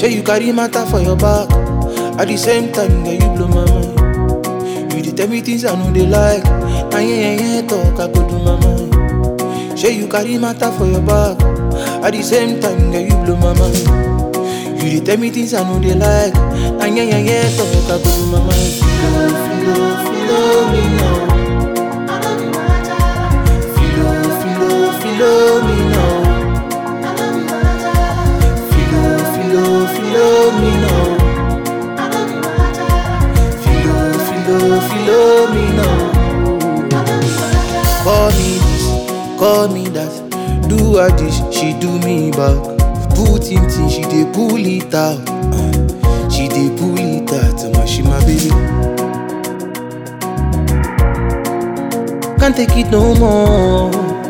Say you carry matter for your back. At the same time, girl, you blow my mind. You dey tell me things I know they like. Now yeah, yeah, yeah, talk, I go do my mind. Say you carry matter for your back. At the same time, girl, you blow my mind. You dey tell me things I know they like. Now yeah, yeah, yeah, talk, I go do my mind. Filo, filo, filo me now. Filo, filo, filo me now. Filo, filo, filo me now. Filo, filo, filo me now. Call me this, call me that. Do her this, she do me back. Put in thing, she dey pull it out. Uh, she dey pull it out, my she my baby. Can't take it no more.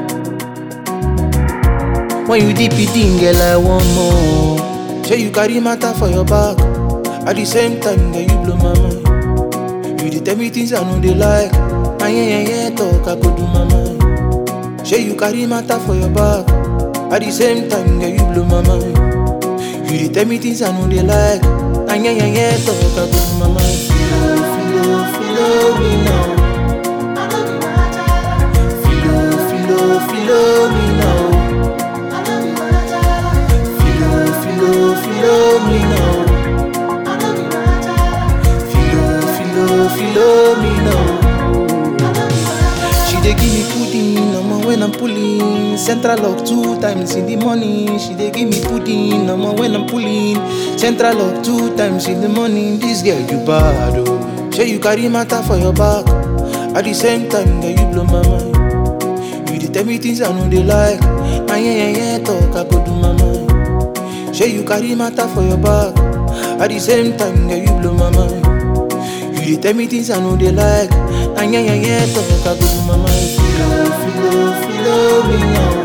When you deep it in, girl, I want more. Say you carry matter for your back. At the same time, girl, you blow my mind. You dey tell me things I know they like. Ah, yeah, yeah, yeah, talk, I go do my mind. Say you carry matter for your back. At the same time, girl, you blow my mind. You dey tell me things I know they like. Ah, yeah, yeah, yeah, talk, I go do my mind. Filo, filo, filo me now. Filo, filo, filo me now. Filo, filo, filo me now. Filo, filo, filo me now. She dey give me pudding, I'm when I'm pulling. Central lock two times in the morning. She dey give me pudding, I'm when I'm pulling. Central lock two times in the morning. This girl you bad oh. Say you carry matter for your back. At the same time, girl you blow my mind. You dey tell me things I know they like. Ah yeah yeah yeah talk, I go do my mind. Say you carry matter for your back. At the same time, girl you blow my mind. You dey tell me things I know they like. Ah yeah yeah yeah talk, I go do my mind. Filo, filo, filo me now.